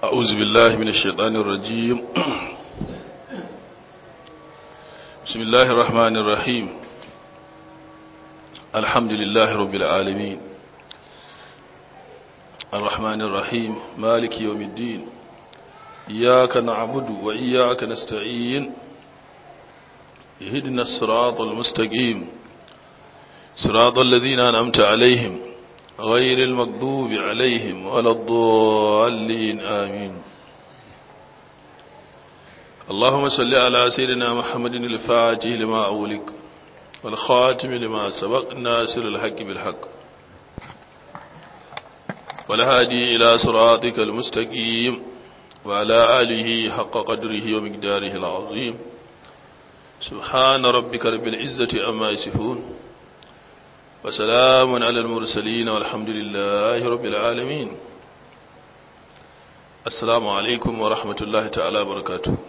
أعوذ بالله من الشيطان الرجيم بسم الله الرحمن الرحيم الحمد لله رب العالمين الرحمن الرحيم مالك يوم الدين إياك نعبد وإياك نستعين اهدنا الصراط المستقيم صراط الذين أنعمت عليهم غير المغضوب عليهم ولا الضالين آمين اللهم صل على سيدنا محمد الفاتح لما أولك والخاتم لما سبق ناصر الحق بالحق والهادي إلى صراطك المستقيم وعلى آله حق قدره ومقداره العظيم سبحان ربك رب العزة أما يصفون وسلام على المرسلين والحمد لله رب العالمين السلام عليكم ورحمة الله تعالى وبركاته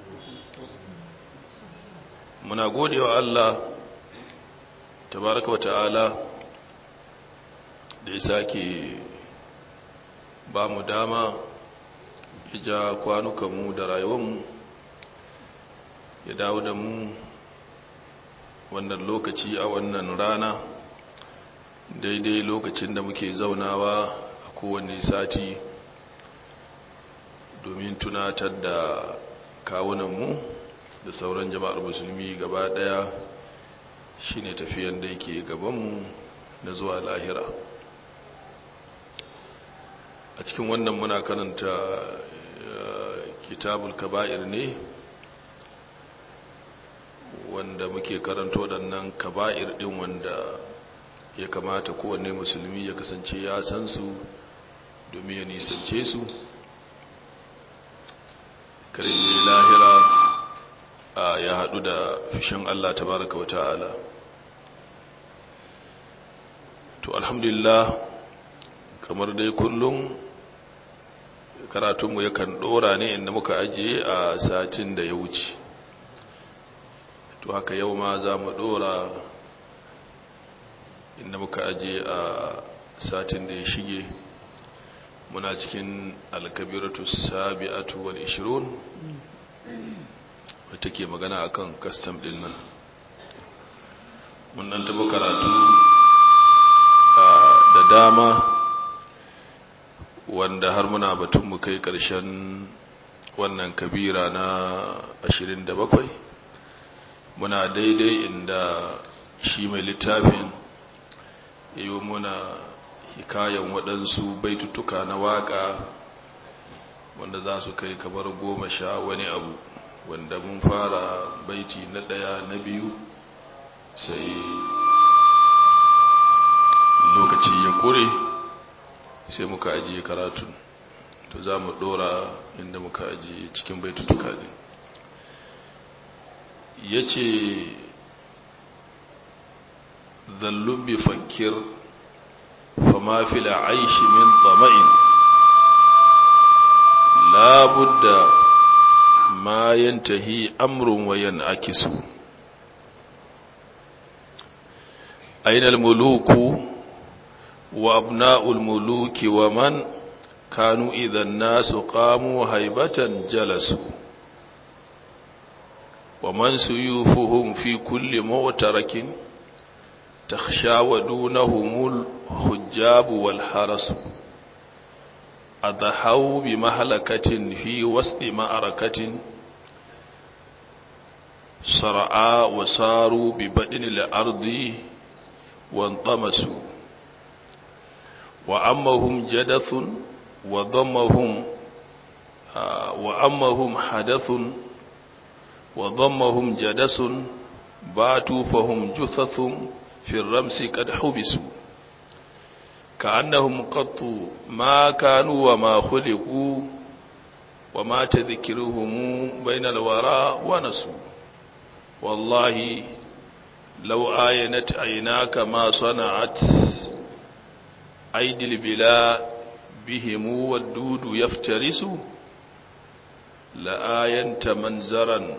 muna gode wa Allah tabaraka wa ta'ala da ya sake ba mu dama ya ja kwanukanmu da rayuwanmu ya dawo da mu wannan lokaci a wannan rana daidai lokacin da muke zaunawa a kowane sati domin tunatar da kawunanmu da sauran jama'ar musulmi gaba daya shine tafiyan da yake gabanmu na zuwa lahira a cikin wannan muna karanta kitabul kaba'ir ne wanda muke karanto waɗannan kaba'ir ɗin wanda ya kamata kowanne musulmi ya kasance ya san su domin ya nisance su kare lahira ya haɗu da fishin Allah tabaraka wa ta'ala to alhamdulillah kamar dai kullum karatunmu yakan ɗora ne inda muka ajiye a satin da ya wuce to haka yau ma za mu ɗora inda muka ajiye a satin da ya shige muna cikin alkabiratu sabi'atu wal ishirun wadda ke magana akan custom din nan mun dan taba karatu da dama wanda har muna batun mu kai karshen wannan kabira na 27 muna daidai inda shi mai littafin yi muna hikayen waɗansu baitutuka na waƙa wanda za su kai kamar goma sha wani abu wanda mun fara baiti na ɗaya na biyu sai lokaci ya kure sai muka ajiye karatun to za mu ɗora inda muka ajiye cikin baitutuka ne ya ce zallubi fakir fama fila aishi min tsama'in labudda ما ينتهي أمر وينعكس أين الملوك وأبناء الملوك ومن كانوا إذا الناس قاموا هيبة جلسوا ومن سيوفهم في كل مؤترك تخشى ودونهم الحجاب والحرس أضحوا بمهلكة في وسط معركة صرعا وصاروا ببدن الأرض وانطمسوا وأمهم جدث وضمهم وأمهم حدث وضمهم جدس باتوا فهم جثث في الرمس قد حبسوا كأنهم قط ما كانوا وما خلقوا وما تذكرهم بين الوراء ونسوا والله لو آينت عيناك ما صنعت أيدي البلا بهم والدود يفترس لآينت منزرا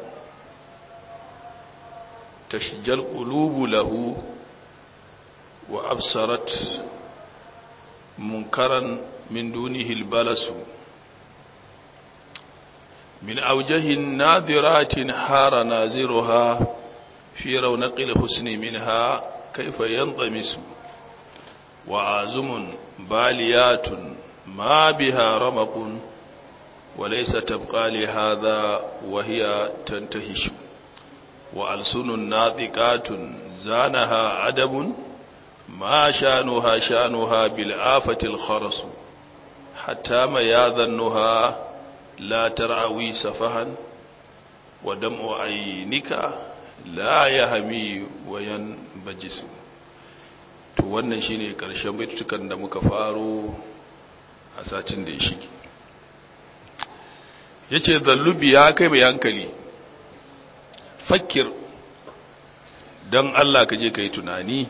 تشجى القلوب له وأبصرت منكرا من دونه البلس min aujahin nadiratin hara naziruha fi raunaqil husni minha kaifa yanṭamisu wa azumun baliyatun ma biha ramaqun وليس تبقى لهذا وهي تنتهش وألسن ناطقات زانها أدب ما شانها شانها بالآفة الخرس حتى ما ياذنها لا ترعوي سفها ودمع عينك لا يهمي وينبجس to wannan shine karshen baitukan da muka faro a satin da ya shige yace zallubi ya kai mai hankali fakir don Allah ka je ka yi tunani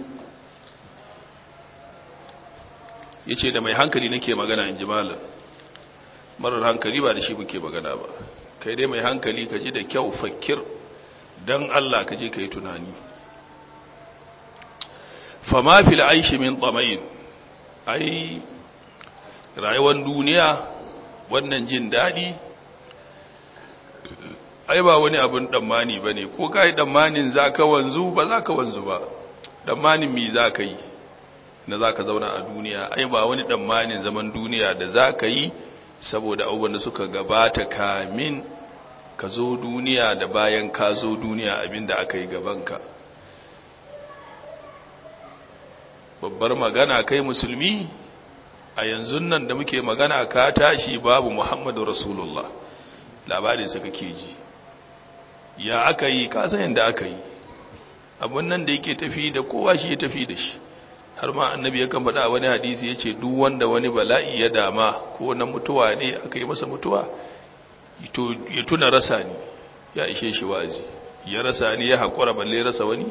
ya ce da mai hankali nake magana in ji malam marar hankali ba da shi muke magana ba kai dai mai hankali ka ji da kyau fakir don Allah ka je ka yi tunani fama fil aishi min tsamayin ai rayuwar duniya wannan jin daɗi ai ba wani abin dammani ba ne ko ka yi dammanin za ka wanzu ba za ka wanzu ba dammanin mi za ka yi na za ka zauna a duniya ai ba wani dammanin zaman duniya da za ka yi saboda abubuwan da suka gabata kamin ka zo duniya da bayan ka zo duniya abin da aka yi gabanka babbar magana kai musulmi a yanzu nan da muke magana ka tashi babu muhammadu rasulullah labarinsa kake ji ya aka yi kasan yadda aka yi abin nan da yake tafi da kowa shi ya tafi da shi har ma annabi ya kan faɗa wani hadisi ya ce duk wanda wani bala'i ya dama ko na mutuwa ne aka yi masa mutuwa ya tuna rasa ni ya ishe shi wazi ya rasa ni ya haƙura balle rasa wani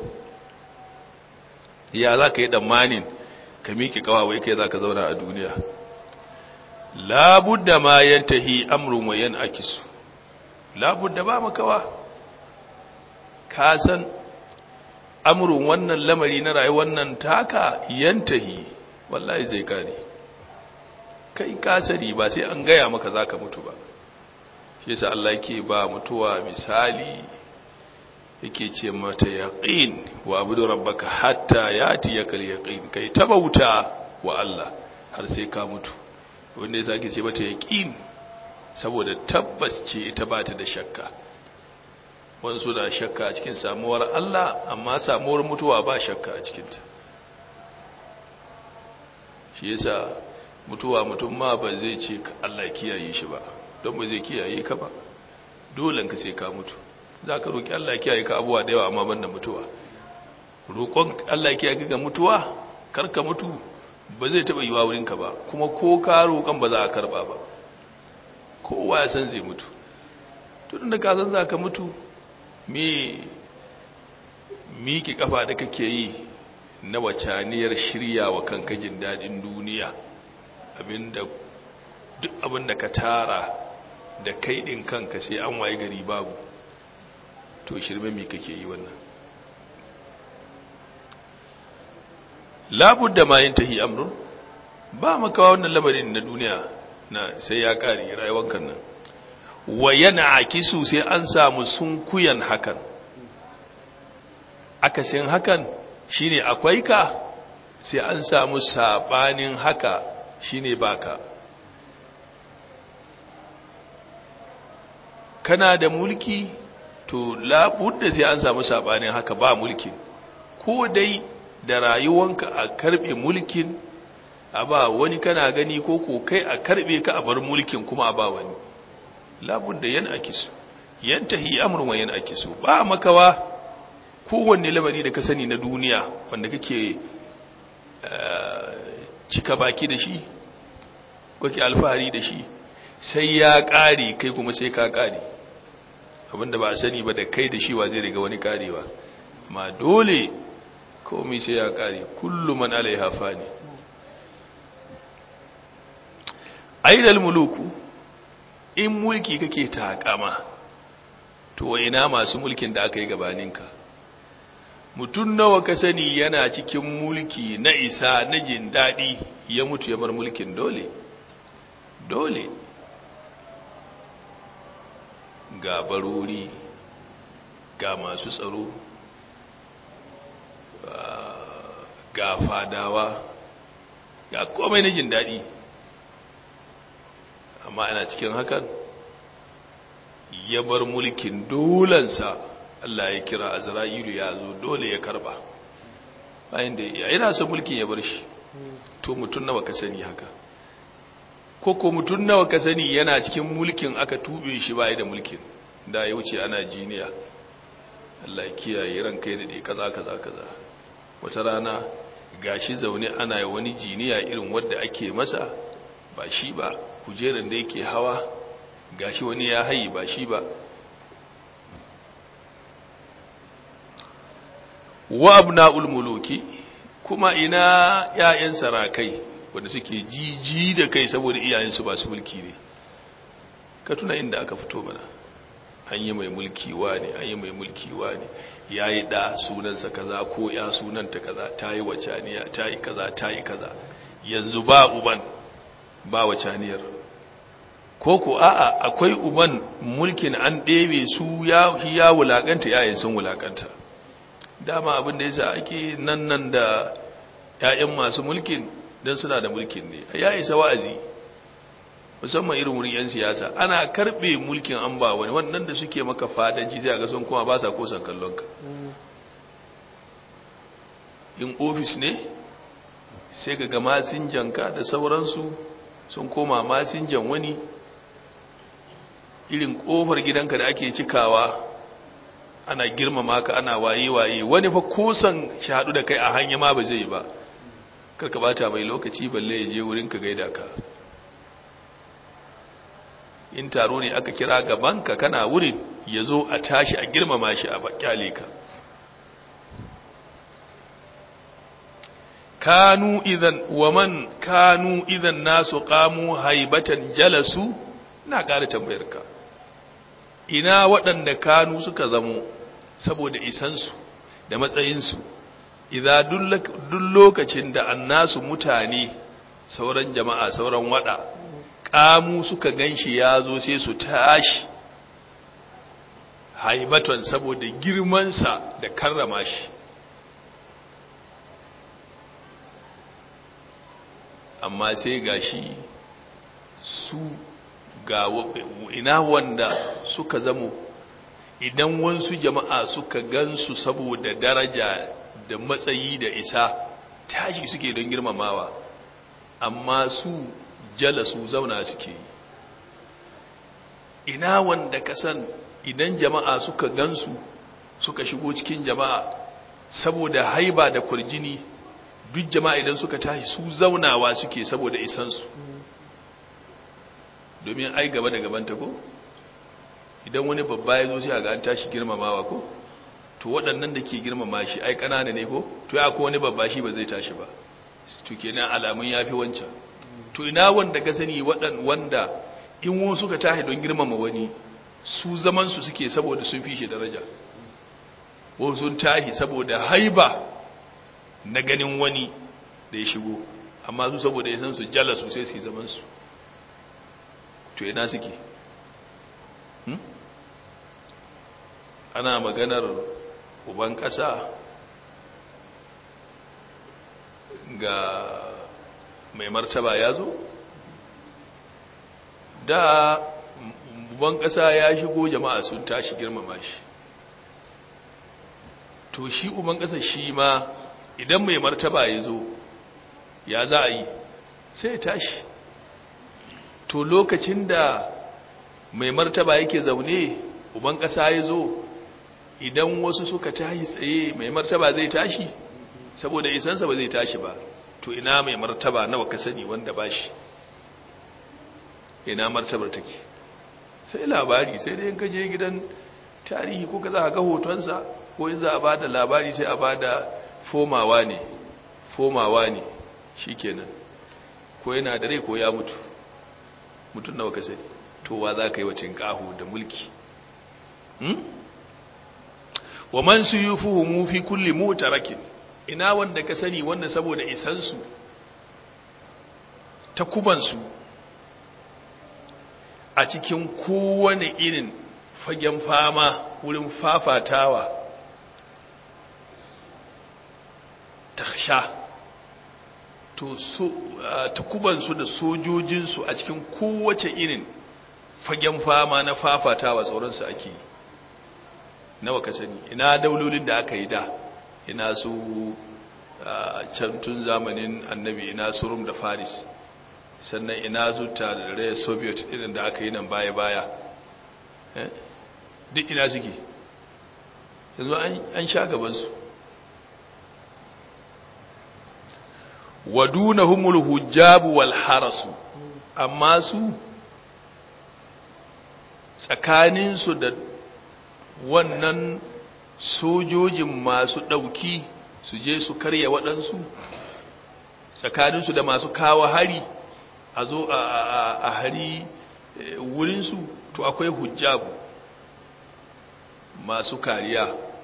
ya za ka yi ɗammanin ka miƙe ƙawawai kai za ka zauna a duniya labudda ma yantahi amrun wa yan akisu labudda ba makawa ka san amurin wannan lamari na rayuwar nan taka yantahi wallahi zai kare kai kasari ba sai an gaya maka zaka mutu ba shi yasa Allah yake ba mutuwa misali yake ce mata yaqin wa abudu rabbaka hatta yati yakal yaqin kai tabauta wa Allah har sai ka mutu wanda yasa ake ce mata yaqin saboda tabbas ce ita ba ta da shakka wansu da shakka a cikin samuwar Allah amma samuwar mutuwa ba shakka a cikinta shi yasa mutuwa mutum ma ba zai ce Allah kiyaye shi ba don ba zai kiyaye ka ba dole ka sai ka mutu za ka roƙi Allah kiyaye ka abuwa da yawa amma ban da mutuwa roƙon Allah kiyaye ka mutuwa kar ka mutu ba zai taɓa yiwa wurinka ba kuma ko ka roƙon ba za a karɓa ba kowa ya san zai mutu tun da ka san za ka mutu me miki kafa da kake yi na wacaniyar shirya wa kanka jin daɗin duniya abinda duk abinda ka tara da kai ɗin kanka sai an waye gari babu to shirme mi kake yi wannan labudda ma yin tahi amrun ba makawa wannan lamarin na duniya na sai ya ƙari rayuwar kan nan wa yana akisu sai an samu sunkuyan hakan akasin hakan shine akwai ka sai an samu sabanin haka shine baka kana da mulki to labudda sai an samu sabanin haka ba mulkin ko dai da rayuwanka a karbe mulkin a ba wani kana gani ko ko kai a karbe ka a bar mulkin kuma a ba wani labudda yan akisu yantahi amrun wa yan akisu ba makawa kowanne lamari da ka sani na duniya wanda kake cika baki da shi kake alfahari da shi sai ya ƙare kai kuma sai ka ƙare abinda ba a sani ba da kai da shi wa zai riga wani ƙarewa ma dole komai sai ya ƙare kullum man alaiha fani aidal muluku in mulki kake takama to ina masu mulkin da aka yi gabaninka mutum nawa ka sani yana cikin mulki na isa na jin daɗi ya mutu ya bar mulkin dole dole ga barori ga masu tsaro ga fadawa ga komai na jin daɗi amma ana cikin hakan ya bar mulkin dolansa Allah ya kira azra'ilu ya zo dole ya karba bayan da ya yana son mulkin ya bar shi to mutum nawa ka sani haka ko ko mutum nawa ka sani yana cikin mulkin aka tube shi bai da mulkin da ya wuce ana jiniya Allah ya kiyaye ran kai da dai kaza kaza kaza wata rana gashi zaune ana wani jiniya irin wanda ake masa ba shi ba kujeran da yake hawa gashi wani ya hayi ba shi ba wa abna'ul muluki kuma ina ƴaƴan sarakai wanda suke jiji da kai saboda iyayensu ba su mulki ne ka tuna inda aka fito mana an yi mai mulki ne an yi mai mulki ne ya yi ɗa sunansa kaza ko ya sunanta kaza ta yi wacaniya ta yi kaza ta yi kaza yanzu ba uban ba wacaniyar ko ko a'a akwai uban mulkin an ɗebe su ya ya wulakanta yayin sun wulakanta dama abin da yasa ake nan nan da ƴaƴan masu mulkin dan suna da mulkin ne ya isa wa'azi musamman irin wurin yan siyasa ana karbe mulkin an ba wani wannan da suke maka fadanci sai ga sun kuma ba sa kosan kallon ka in ofis ne sai ga ga masinjanka da sauransu sun koma masinjan wani irin kofar gidanka da ake cikawa ana girmama ka ana waye-waye wani fa kusan shahadu da kai a hanya ma ba zai ba karka bata mai lokaci balle ya je wurin ka gaida ka in taro ne aka kira gabanka kana wurin ya zo a tashi a girmama shi a bakyale ka kanu idan waman kanu idan nasu qamu haibatan jalasu na ƙara tambayar ka ina waɗanda kanu suka zamo saboda isansu da matsayinsu idza duk lokacin da annasu mutane sauran jama'a sauran wada kamu suka ganshi ya zo sai su tashi haibatan saboda girmansa da karrama shi amma sai gashi su ga ina wanda suka zamo idan wansu jama'a suka gansu saboda daraja da matsayi da isa tashi suke don girmamawa amma su jala su zauna suke ina wanda kasan idan jama'a suka gansu suka shigo cikin jama'a saboda haiba da kurjini duk jama'a idan suka tashi su zaunawa suke saboda isansu domin ai gaba da gabanta ko idan wani babba ya zo sai ga an tashi girmamawa ko to waɗannan da ke girmama shi ai ƙanana ne ko to ya ko wani babba shi ba zai tashi ba to kenan alamun yafi wancan to ina wanda ka sani waɗan wanda in wani suka tashi don girmama wani su zaman su suke saboda sun fi shi daraja ko sun tashi saboda haiba na ganin wani da ya shigo amma su saboda ya san su jala su sai su yi zaman su to ina suke ana maganar uban ƙasa ga mai martaba ya zo da uban ƙasa ya shigo jama'a sun tashi girmama shi to shi uban ƙasa shi ma idan mai martaba ya zo ya za a yi sai ya tashi to lokacin da mai martaba yake zaune uban ƙasa ya zo idan wasu suka tashi tsaye mai martaba zai tashi saboda isansa ba zai tashi ba to ina mai martaba nawa ka sani wanda ba shi ina martabar take sai labari sai dai ka je gidan tarihi ko ka za ga hotonsa ko in za a ba da labari sai a ba da fomawa ne fomawa ne shi kenan ko yana da rai ko ya mutu mutum nawa ka sani to wa za ka yi wacin ƙaho da mulki wa man suyufuhum fi kulli mutarakin ina wanda ka sani wanda saboda isansu ta kubansu a cikin kowane irin fagen fama wurin fafatawa ta sha to so takubansu da sojojinsu a cikin kowace irin fagen fama na fafatawa sauransu ake nawa ka sani ina daulolin da aka yi da ina su can tun zamanin annabi ina su rum da faris sannan ina su tare soviet irin da aka yi nan baya-baya duk ina suke yanzu an sha gabansu wadunahumul hujjabu wal harasu amma su tsakaninsu da wannan sojojin masu ɗauki su je su karya waɗansu tsakaninsu da masu kawo hari a zo a hari wurinsu to akwai hujjabu masu kariya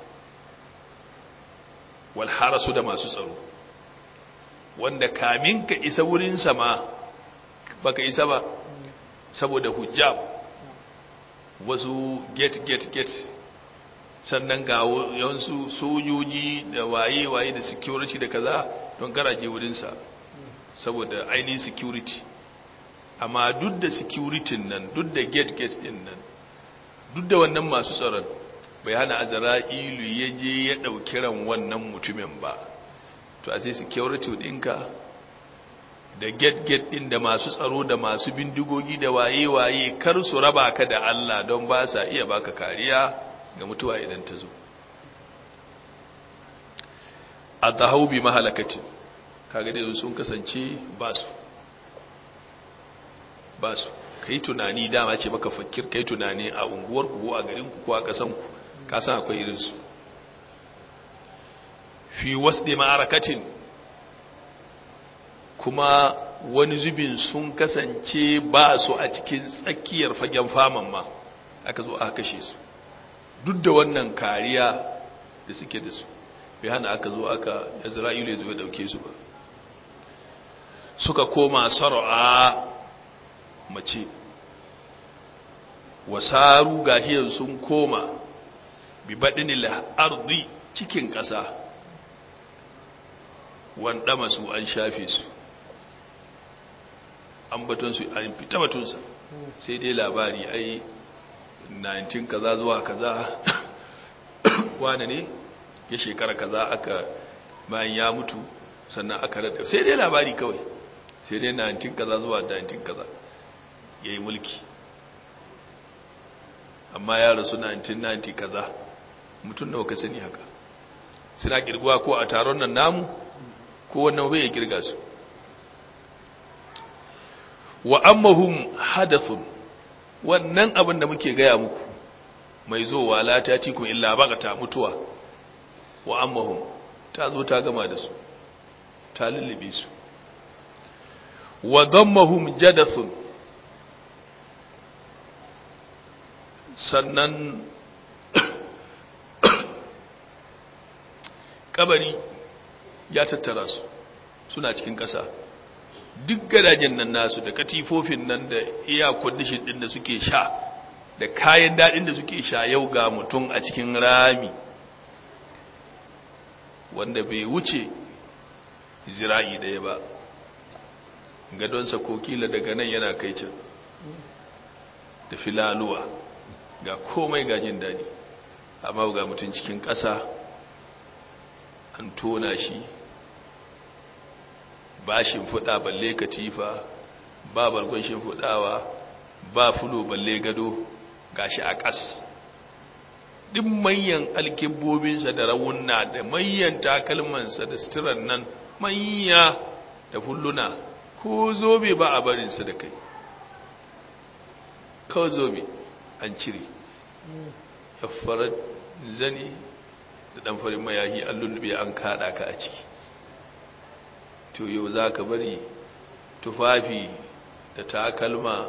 wal harasu da masu tsaro wanda kamin ka isa wurinsa ma baka isa ba saboda hujjab wasu get get get sannan ga yawansu sojoji da waye-waye da security da kaza don garaje wurinsa saboda ainihin security amma duk da security nan duk da get get din nan duk da wannan masu tsaron bai hana azra'ilu ya je ya ɗauki ran wannan mutumin ba to a sai security ɗinka da get-get ɗin da masu tsaro da masu bindigogi da waye-waye kar su raba ka da Allah don ba sa iya baka kariya ga mutuwa idan ta zo a zahau bi mahalakatin kaga da sun kasance ba su ba su ka yi tunani dama ce maka fakir ka yi tunani a unguwarku ko a garinku ko a ƙasanku ka san akwai irinsu fi wasde ma'arakatin kuma wani zubin sun kasance ba su a cikin tsakiyar fagen faman ma aka zo aka kashe su duk da wannan kariya da suke da su bai hana aka zo aka isra'ilu ya zo ya dauke su ba suka koma sar'a mace wasaru gahiyar sun koma bi baɗinil ardi cikin ƙasa wanda masu an shafe su an batonsu an fita batunsa sai dai labari ai 19 kaza zuwa kaza wane ne ya shekara kaza aka bayan ya mutu sannan aka rada sai dai labari kawai sai dai 19 kaza zuwa 19 kaza ya yi mulki amma ya rasu 1990 kaza mutum nawa ka sani haka suna kirguwa ko a taron nan namu ko wannan bai ya kirga su wa ammahum hadathun wannan abin da muke gaya muku mai zowa la ta tikun illa bagata mutuwa wa ammahum ta zo ta gama da su ta lullube su wa dammahum jadathun sannan kabari ya tattara su suna cikin ƙasa duk gadajen nan nasu da katifofin nan da iya kwadishin din da suke sha da kayan daɗin da suke sha yau ga mutum a cikin rami wanda bai wuce zira'i ɗaya ba gadonsa ko kila daga nan yana kai can da filaluwa ga komai gajin daɗi amma ga mutum cikin ƙasa an tona shi ba shimfiɗa balle katifa ba bargon shimfiɗawa ba fulo balle gado gashi a ƙas ɗin manyan alkibbobinsa da rawunna da manyan takalmansa da suturan nan manya da fulluna ko zobe ba a barinsa da kai ko zobe an cire ya farar zane da ɗan farin mayahi an lullube an kaɗa ka a ciki to yau za ka bari tufafi da takalma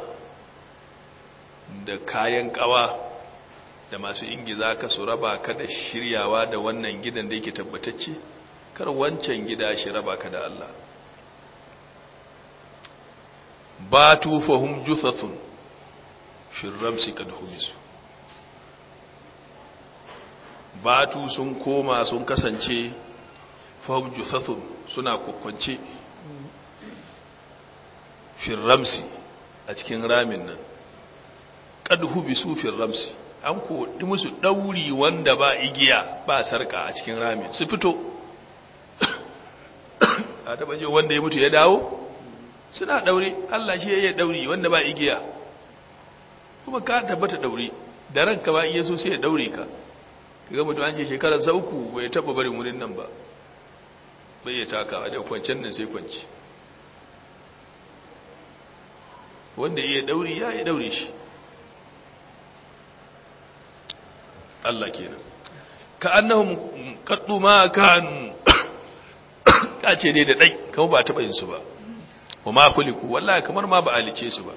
da kayan kawa da masu ingi za ka su raba ka da shiryawa da wannan gidan da yake tabbatacce kar wancan gida shi raba ka da Allah ba tufahum juthathun shirramsi kad humisu batu sun koma sun kasance fahim juthathun suna kwakwance firramsi a cikin ramin nan ƙadhu bi su firramsi an koɗi musu ɗauri wanda ba igiya ba sarka a cikin ramin su fito a taɓa je wanda ya mutu ya dawo suna ɗaure Allah shi ya yi ɗauri wanda ba igiya kuma ka tabbata ɗaure da ranka ba iya so sai ya ɗaure ka kaga mutum an ce shekarar sauku bai taɓa barin wurin nan ba bai ya takawa da kwancen nan sai kwanci wanda iya ɗauri ya yi ɗaure shi Allah kenan ka annahum qaddu ma kanu kace dai da dai kuma ba taba yin su ba wa ma khuliqu wallahi kamar ma ba alice su ba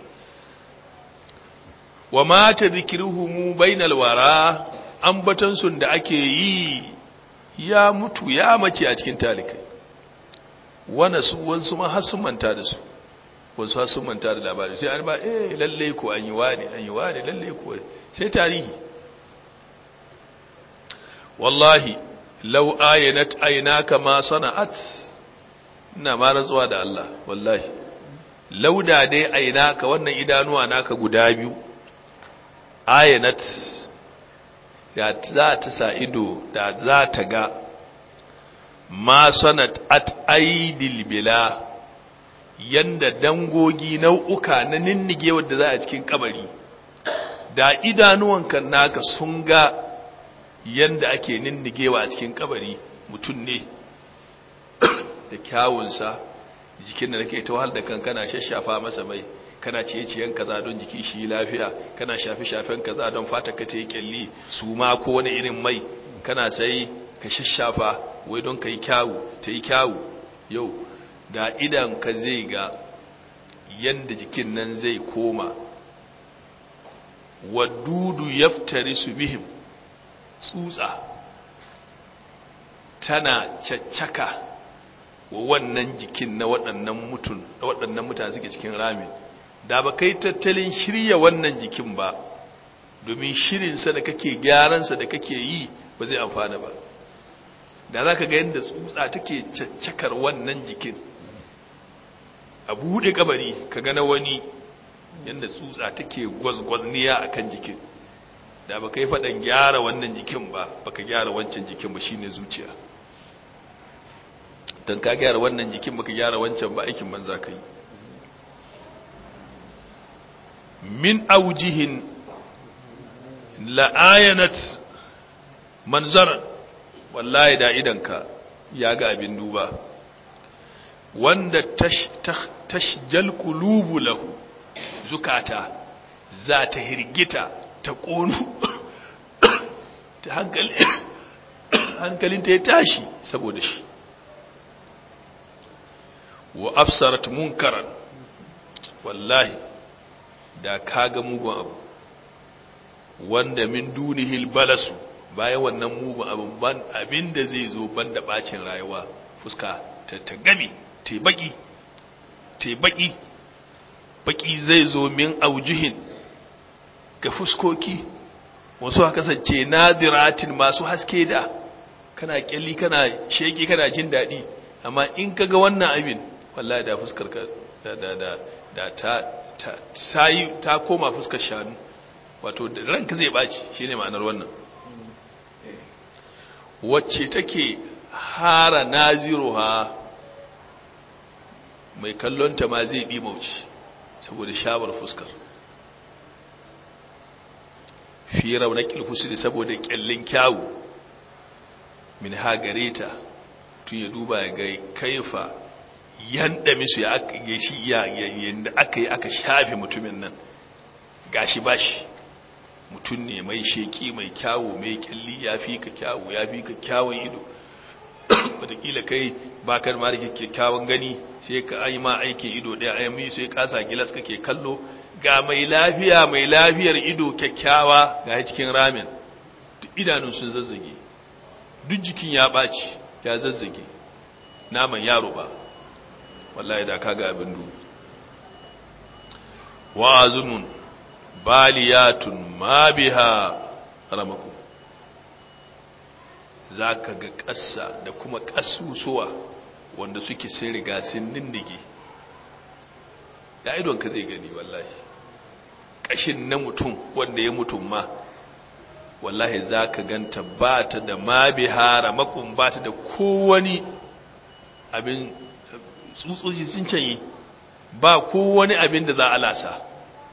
wa ma tadhkiruhum bainal wara ambatan sun da ake yi ya mutu ya mace a cikin talikai wana su wansu ma har sun manta da su wasu har sun manta da labari sai an ba eh lalle ko an yi wani an yi wani lalle ko sai tarihi wallahi lau ayanat aynaka ma sana'at ina ma rantsuwa da Allah wallahi lauda dai aynaka wannan idanuwa naka guda biyu ayanat da za ta sa ido da za ta ga ma sanat at aidil bila yanda dangogi nau'uka na ninnige wadda za a cikin kabari da idanuwanka naka sun ga yanda ake ninnigewa a cikin kabari mutum ne da kyawunsa jikin da nake ta wahal da kan kana shashafa masa mai kana ciye-ciyen kaza don jiki shi lafiya kana shafe-shafen kaza don fata ka ta yi kyalli su ma ko wani irin mai kana sai ka shashafa wai don ka yi kyawu ta yi kyawu yau da idan ka zai ga yanda jikin nan zai koma wadudu yaftari su bihim tsutsa tana caccaka wa wannan jikin na waɗannan mutun da waɗannan mutane suke cikin ramin da ba kai tattalin shirya wannan jikin ba domin shirinsa da kake gyaransa da kake yi ba zai amfana ba da za ka ga yadda tsutsa take caccakar wannan jikin a buɗe kabari ka gana wani yadda tsutsa take gwazgwazniya a kan jikin da ba ka yi faɗan gyara wannan jikin ba ba ka gyara wancan jikin ba shine zuciya don ka gyara wannan jikin ba ka gyara wancan ba aikin banza ka yi min aujihin la'ayanat manzaran wallahi da idanka ya ga abin duba wanda tashjal qulubu lahu zukata za ta hirgita ta ƙonu ta hankali hankalinta ya tashi saboda shi wa afsarat munkaran wallahi da kaga mugun abu wanda min dunihil balasu bayan wannan mugun abin ban abinda zai zo banda bacin rayuwa fuska ta ta gami ta baki ta baki baki zai zo min aujihin ga fuskoki wasu haka kasance nadiratin masu haske da kana kyalli kana sheki kana jin daɗi amma in kaga wannan abin wallahi da fuskar ka da da da da ta ta ta, yi, ta koma fuskar shanu wato ranka zai baci shine ma'anar wannan wacce take hara naziruha mai kallonta ma zai bi mauci saboda shawar fuskar fi raunakil husni saboda kyallin kyawu min hagareta tun ya duba ga kaifa yanda misu ya aka yi shi yanda aka yi aka shafe mutumin nan gashi bashi mutum ne mai sheki mai kyawu mai kyalli ya fi ka kyawu ya fi ka kyawun ido wataƙila kai bakar ma da kyakkyawan gani sai ka yi ma aikin ido ɗaya a yammi sai kasa gilas kake kallo ga mai lafiya mai lafiyar ido kyakkyawa ga cikin ramin idanun sun zazzage duk jikin ya ɓaci ya zazzage naman yaro ba wallahi da kaga abin dubu wa'azunun baliyatun ma biha ramaku za ka ga ƙasa da kuma ƙasusuwa wanda suke sai riga sun nindige ya idonka zai gani wallahi ƙashin na mutum wanda ya mutum ma wallahi za ka ganta ba ta da mabihara makon ba ta da kowani abin tsutsotsi sun canyi ba kowani abin da za a lasa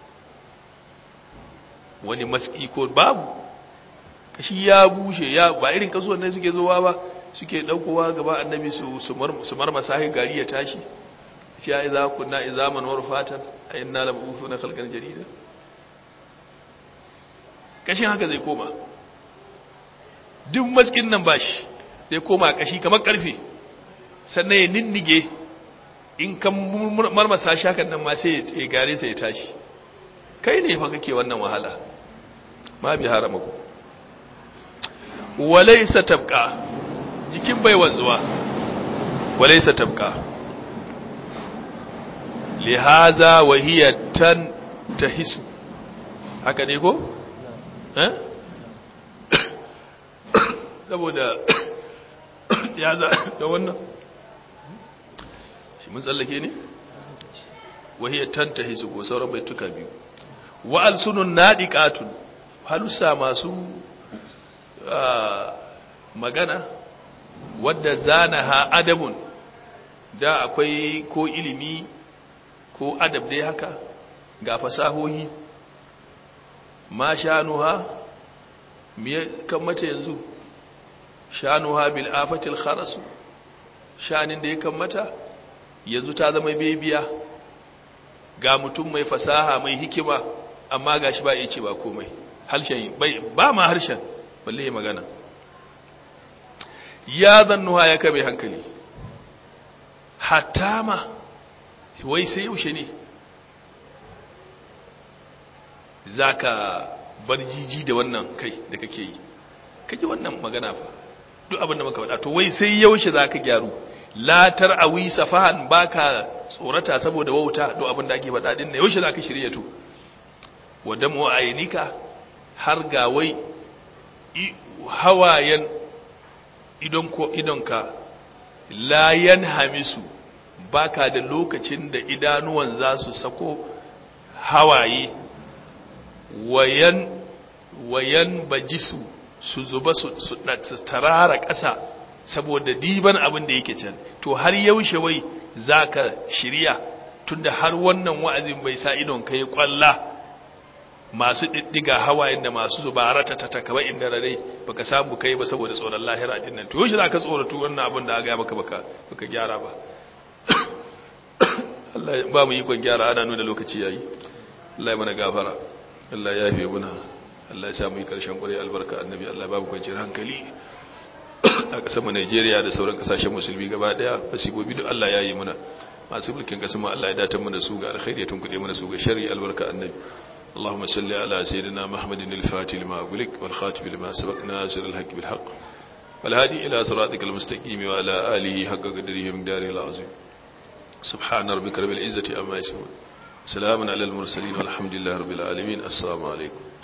wani matsi ko babu kashi ya bushe ya ba irin kasuwan nan suke zuwa ba suke daukowa gaba annabi su su marmasa gari ya tashi ce ya iza kunna izaman warfatan ayinna labufuna khalqan jarida kashin haka zai koma duk maskin nan bashi zai koma kashi kamar karfe sannan ya nindige in kan marmasa shakan nan ma sai ya gare sai ya tashi kai ne fa kake wannan wahala ma bi harama ku walaysa tabqa jikin bai wanzuwa walaysa tabqa lihaza wa hiya tan tahisu haka ne ko eh saboda ya za da wannan shi mun tsallake ne wa hiya tan tahisu ko sauran baituka biyu wa alsunun nadiqatun halusa masu magana wadda zanaha adabun da akwai ko ilimi ko adab dai haka ga fasahohi ma shanuha me kan mata yanzu shanuha bil afatil kharasu shanin da ya kan mata yanzu ta zama bebiya ga mutum mai fasaha mai hikima amma gashi ba ya ce ba komai harshen ba ma harshen balle ya magana ya zannuwa ya kabe hankali hatta ma wai sai yaushe ne za ka bar jiji da wannan kai da kake yi kake wannan magana fa duk abinda maka faɗa to wai sai yaushe za ka gyaru latar awi safahan baka tsorata saboda wauta duk abinda ake faɗa din da yaushe za ka shirya to wadda mu ayinika har ga wai hawayen idonka layan hamisu baka da lokacin da idanuwan za su sako hawaye wayan wayan bajisu su zuba su tarara ƙasa saboda diban abin da yake can to har yaushe wai zaka shirya tunda har wannan wa'azin bai sa idon kai kwalla masu diddiga hawayen da masu zuba ratatata kamar inda rare baka samu kai ba saboda tsoron lahira din nan to yaushe zaka tsoratu wannan abin da aka maka baka baka gyara ba Allah ba mu ikon gyara ana nuna lokaci yayi Allah ya mana gafara Allah ya yafe muna Allah ya sa mu yi karshen ƙure albarka annabi Allah babu kwanciyar hankali a ƙasar mu Najeriya da sauran ƙasashen musulmi gaba daya fasibobi duk Allah ya yi muna masu mulkin ƙasar mu Allah ya datar mu da su ga alkhairi tun kuɗe mu da su ga sharri albarka annabi اللهم صل على سيدنا محمد الفاتح لما أغلق والخاتم لما سبق ناصر الحق بالحق والهادي إلى صراطك المستقيم وعلى آله حق قدره من داره العظيم سبحان ربك رب العزة أما يسمون سلام على المرسلين والحمد لله رب العالمين السلام عليكم